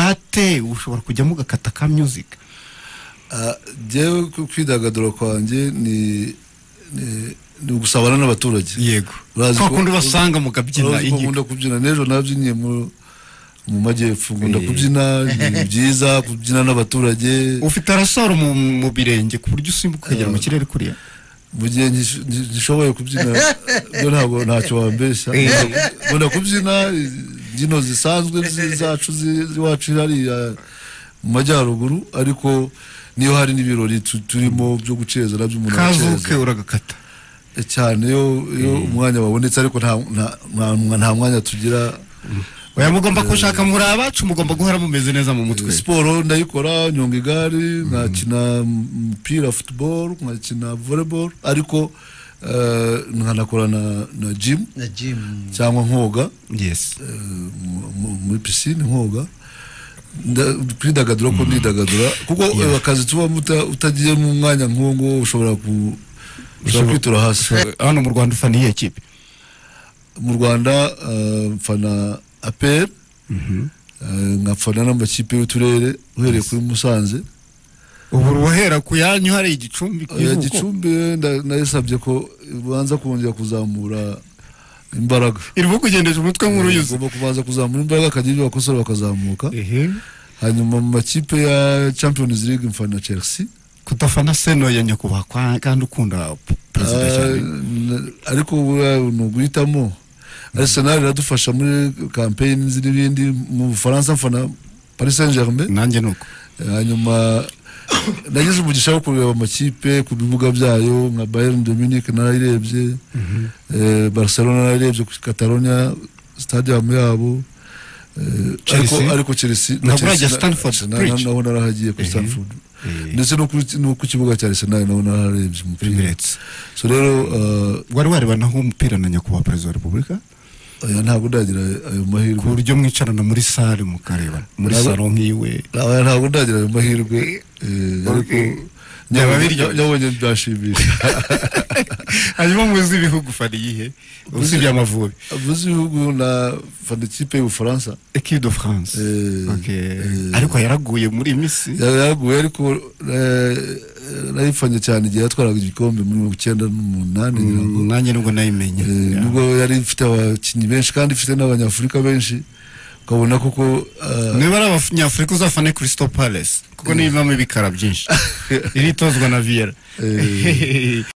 wate ushobora kujyamo ugakata ka muzika njyewe ku kwidagadura kwanjye ni ni- ni ugusabana n'abaturage yego Urazi kwa ko- kundi basanga mu kabyina Urazi ko inkiko nkunda kubyina n'ejo nabyiniye mu mu majyepfo nkunda kubyina ni byiza kubyina n'abaturage ufite arasaro mu, mu birenge ku buryo usimbuka ukagera mu kirere kuriya mu gihe ngish- ngi- ngishoboye kubyina byo ntabwo ntacyo wambeshya nkunda kubyina imbyino zisanzwe zi- zacu zi- z'iwacu hariya mu majyaruguru ariko niyo hari n'ibirori tu- turimo byo guceza nabyo umuntu kazuke aceza uragakata cyane iyo iyo umwanya wabonetse ariko nta nta- nta- nta mwanya tugira oya mugomba gushaka muri abacu mugomba guhora mumeze neza mu mutwe siporo ndayikora nyonga igare nkakina umupira futuboro nkakina voleboro ariko eh, nkanakora na na jimu na jimu cyangwa nkoga yes eh, mu- mu- muri pisine nkoga Nda- kwidagadura ko ndidagadura kuko eh, akazi tuba uta- utagiye mu mwanya nk'uwo nguwo ushobora ku ushobora kwitura hasi hano mu rwanda ufana iyihe kipe mu rwanda eh, mfana aperi nkafana n'amakipe y'uturere uhereye kuri musanze ubu wahera ku yanyu hari igicumbi Oya, Kivuko. gicumbi nda- nayisabye ko banza kongera kuzamura imbaraga irimo kugendesha umutwe nk'uruyuzi ugomba kubanza kuzamura imbaraga akagira ibyo bakosora bakazamuka ehe hanyuma mu makipe ya champions league mfana chelsea kudafana seno ya nyakubahwa kwa- kandi ukunda perezida Ah, cyane na- ariko buriya ni uguhitamo arsenal iradufasha muri campaign n'ibindi mu bufaransa mfana paris saint germain nanjye ni uko hanyuma nagize umugisha wo kureba amakipe ku bibuga byayo nka bayern de munich narayirebye eh, barcelona narayirebye ku catalonia stadium yabo eh, Chelsea? ariko- ariko chelsea na Ntabwo Chelsea urajya na- Stamford na- Bridge? naho narahagiye kuri stanford Eh. ndetse no kuri- no ku kibuga cya arsenal naho nararebye umupira Emirates. so rero eh, wari wareba naho umupira na nyakubahwa perezida wa repubulika oya, ntabwo ndagira ayo ku mahirwe buryo mwicarana muri sale mukareba muri Ntabwo- salo nk'iwe Oya, ntabwo ndagira ayo mahirwe eh, ariko Byaba biryo. nyabonye byashimisha hanyuma muzi ibihugu fana iyihe usibye amavubi avuze ibihugu na fana ikipe y'ubufaransa equipe de france Eh, Ok. eh. ariko yaraguye muri iyi minsi yari yaguye ariko eh, eh, nayifanye cyane igihe yatwaraga igikombe muri mirongo icyenda n'umunani ngira ngo. nanjye nubwo nayimenye Eh, nubwo yari ifite abakinnyi benshi kandi ifite n'abanyafurika benshi ukabona koko eh, niba ari abanyafurika uzafane crystal palace kuko niyo ibamo ibikara byinshi iritozwa na viera